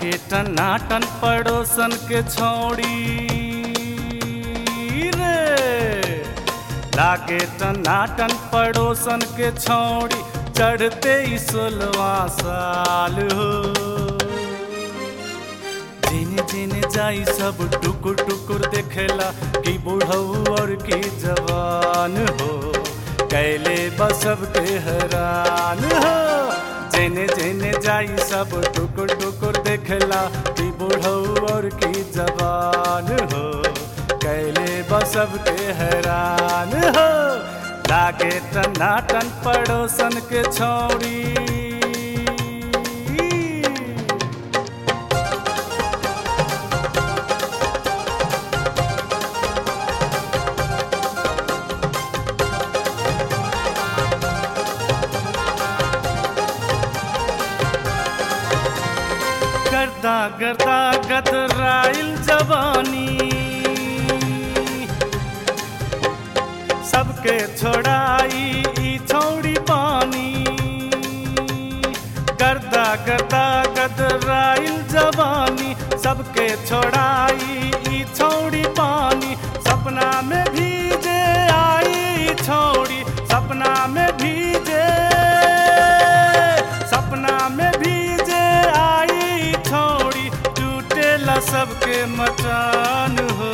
लागे टनाटन पड़ोसन के छोड़ी रे लागे टनाटन पड़ोसन के छोड़ी चढ़ते ही सोलवा साल हो जिन जिन जाई सब टुकुर टुकुर देखेला कि बूढ़ऊ और की जवान हो कैले बसब के हैरान हो जेने जेने जाई सब टुकुर टुकुर देखेला कि बूढ़ऊ और की जवान हो कैले बसब के हैरान हो लागे टनाटन पड़ोसन के छौड़ी गर्दा गर्दा गदराइल जवानी सबके छोड़ाई ई छौड़ी पानी गर्दा गर्दा गदराइल जवानी सबके छोड़ाई ई छौड़ी पानी सपना में भीजे आई ई छौड़ी सपना में भीजे सपना में भीजे आई छोड़ी टूटेला सबके मचान हो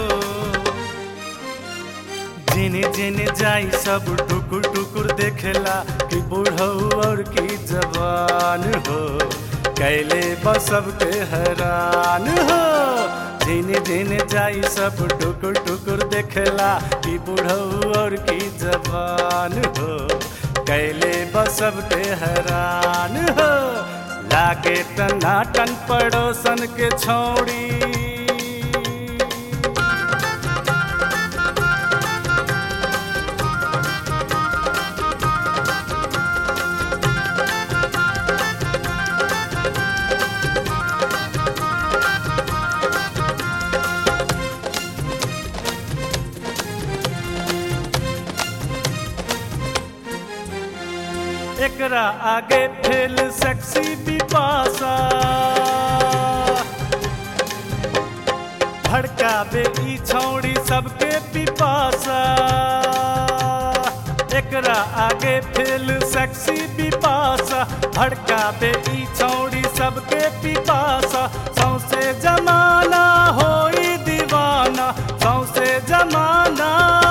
जिने जिने जाई सब टुकुर टुकुर देखेला कि बूढ़ऊ और की जवान हो कैले बसब के हैरान हो जिने जिने जाई सब टुकुर टुकुर देखेला कि बूढ़ऊ और की जवान हो कैले बसब के हैरान हो लागे टनाटन पड़ोसन के छोड़ी एकरा आगे फेल सेक्सी बिपासा भड़काबे ई छौड़ी सबके पिपासा एकरा आगे फेल सेक्सी बिपासा भड़काबे ई छौड़ी सबके पिपासा सौसे जमाना होई दीवाना सौसे जमाना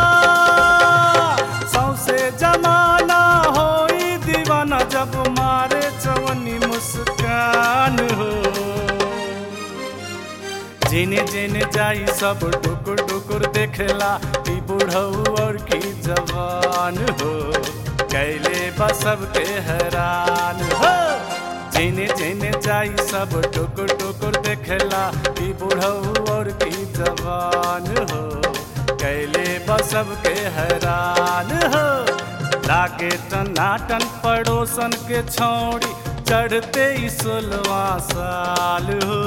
सौसे जमाना होई दीवाना जब मारे चवनी मुस्कान हो जिने जिने जाई सब टुकुर टुकुर देखेला कि बूढ़ऊ और की जवान हो कैले बसब के हैरान हो जिने जिने जाई सब टुकुर टुकुर देखेला कि बूढ़ऊ और की जवान हो कैले बसब के हैरान हो लागे टनाटन पड़ोसन के छोड़ी चढ़ते ही सोलवा साल हो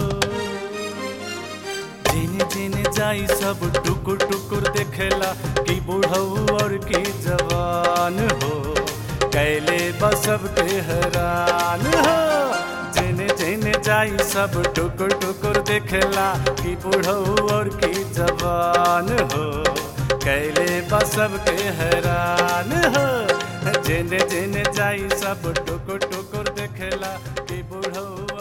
जिने जिने जाई सब टुकुर टुकुर देखेला कि बूढ़ऊ और की जवान हो कैले बसब के हैरान हो जिने जिने जाई सब टुकुर टुकुर देखेला कि बूढ़ऊ और की जवान हो कैले बसब के हैरान हो जिने जिने जाई सब टुकुर टुकुर देखेला कि बूढ़ऊ